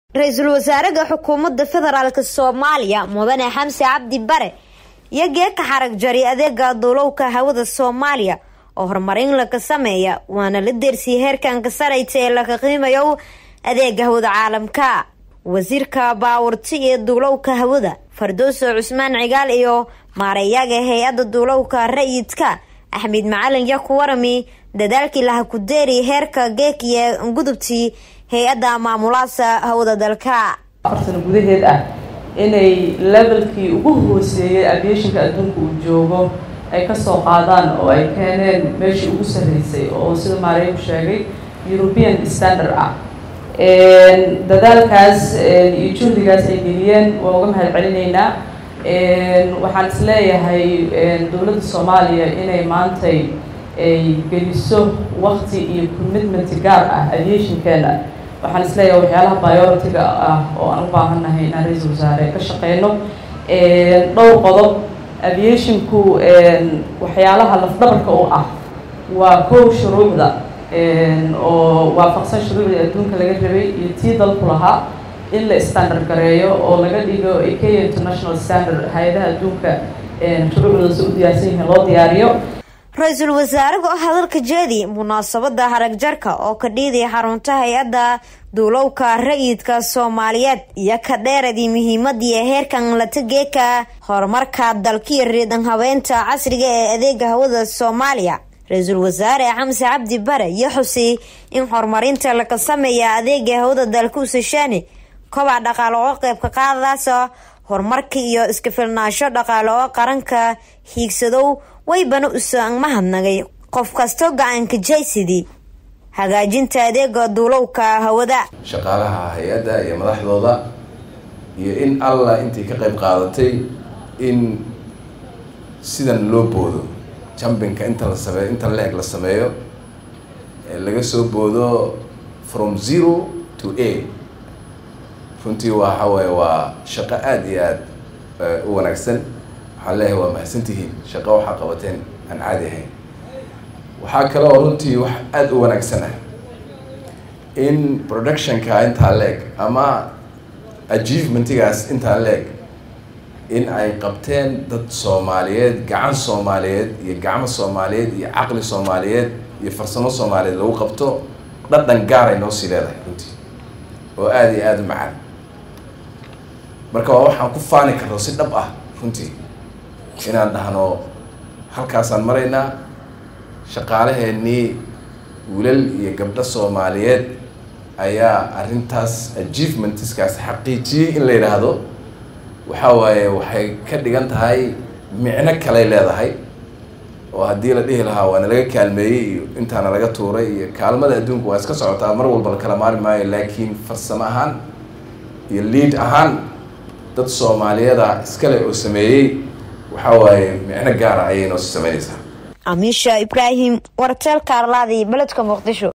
ra-iisul wasaaraha xukuumadda federaalk soomaaliya mudane xamse cabdi bare iyo geeka xarag jari adeega duulowka hawada soomaaliya oo horumarin laga sameeya waana la deersiyay heerkanka sarayta ee laga qiimayo adeega hawada caalamka wasiirka baawurti iyo duulowka hawada fardooso cusmaan cigaal iyo maareeyaga hay-adda duulowka rayidka axmed macalin yaa ku warami dadaalkii laha ku deeri heerka geek iyo gudubtii hay-adda maamulaasa hawada dalka afar sano gudaheed ah inay levelkii ugu hooseeyay aviationka adduunka uu joogo ay kasoo qaadaan oo ay keeneen meeshii ugu sarreysay oo sida maareeku sheegay european standard ah dadaalkaas iyo juhdigaas ay geliyeen waa uga mahad celinaynaa waxaan is leeyahay dowladda soomaaliya inay maantay ay geliso wakti iyo commitment gaar ah aviationkeena waxaan is leeyahay waxyaalaha priority-ga ah oo aan u baahannahay inaan ra-iisul wasaare ka shaqeyno dhowr qodob aviationku waxyaalaha lafdhabarka u ah waa kow shuruucda oo waafaqsan shuruucdii adduunka laga rabay iyo tii dalku lahaa in la standard gareeyo oo laga dhigo ikea international standard hay-adaha adduunka shuruucdoosa u diyaarsan yihiin loo diyaariyo ra-iisul wasaaraha oo hadalka jeedi munaasabada haragjarka oo ka dhiiday xarunta hay-adda duulowka rayidka soomaaliyeed iyo ka dheeradii muhiimadii heerkan latageeka horumarka dalkiyo riidan habeenta casriga ee adeega hawada soomaaliya ra-iisul wasaare xamse cabdi bare iyo xusi in horumarinta laga sameeya adeega hawada dalka usashaani kobac dhaqaale oo qeybka qaadadaasa horumarka iyo iska filnaansho dhaqaale oo qaranka hiigsadow waybana usaan mahadnagay qof kastoo gacanka jaysidii hagaajinta adeega duulowka hawada shaqaalaha hay-adda iyo madaxdooda iyo in allah intii ka qayb qaadatay in sidan loo boodo jumbinka inta la sameeyo inta leeg la sameeyo laga soo boodo from zero to a runtii waxa waaye waa shaqo aada iyo aada u wanaagsan waxaan leeyahay waa mahadsantihiin shaqo waxaa qabateen aan caadi ahayn waxaa kale oo runtii wax aada u wanaagsan ah in productionka intaa leeg ama achievementigaas intaa leeg in ay qabteen dad soomaaliyeed gacan soomaaliyeed iyo gacmo soomaaliyeed iyo caqli soomaaliyeed iyo farsamo soomaaliyeed lagu qabto dhadhan gaar ay noo sii leedahay runtii oo aada iyo aada u macaan marka waa waxaan ku faani karno si dhab ah runtii inaan dhahno halkaasaan maraynaa shaqaalaheenii wiilal iyo gabdho soomaaliyeed ayaa arrintaas achievementiskaas xaqiijiyey in la yidhaahdo waxaa waaye waxay ka dhigan tahay micno kaley leedahay oo haddii la dhihi lahaa waana laga kaalmeeyey iyo intaana laga tuuray iyo kaalmada adduunka waa iska socotaa mar walba la kala maari maayo laakiin farsamo ahaan iyo liid ahaan dad soomaaliyeeda iskale oo sameeyey waxaa waaye micno gaara ayay noo sameynaysaa amiisha ibraahim warteelka arlaadi beledka muqdisho